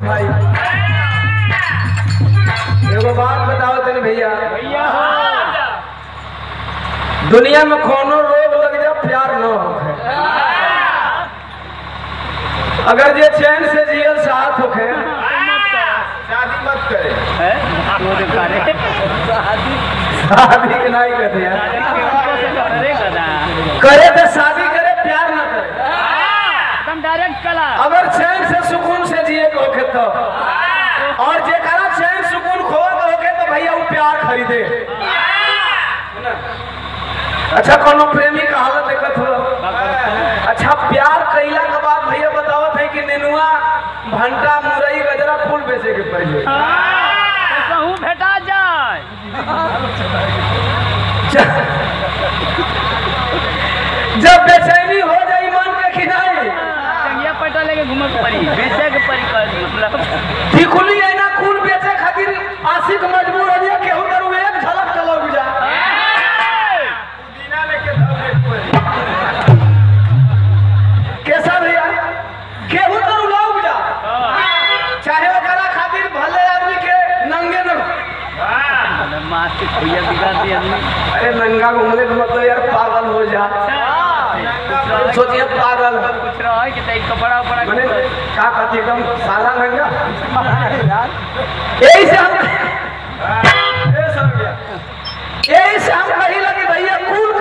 भाई एगो बात बताओ तनी भैया दुनिया में कोनो रोग लग जा प्यार न होखे अगर जे चैन से जियल साथ होखे शादी मत करे शादी के नहीं करते यार करे तो शादी करे प्यार ना करे डायरेक्ट कला अगर चैन से सुकून से जिए के होखे तो और जेकरा चैन सुकून खोए के होखे तो भैया वो प्यार खरीदे अच्छा कोनो प्रेमी का हालत देखत हो अच्छा प्यार कइला के बाद भैया बतावत है कि नेनुआ भंटा मुरई गजरा फूल बेचे के पड़े कहूँ भेटा जाए जब बेचैनी हो जाई मन के खिनाई चंगिया पटा लेके घूमे के पड़ी बेचे के पड़ी कर मतलब टिकुली है ना खून बेचे खातिर आशिक मजबूर हो गया केहू करू एक झलक चलो बुझा कैसा भैया केहू करू लाओ बुझा चाहे ओकरा खातिर भले आदमी के नंगे न माँ के भैया बिगाड़ दिया आदमी अरे नंगा घूमने का मतलब यार पागल हो जा सोचिए पागल कुछ रहा है कि तई कपड़ा उपड़ा मैंने क्या कहती एकदम साला नंगा यही से हम ए समझ गया। यही से हम कही लगे भैया कूल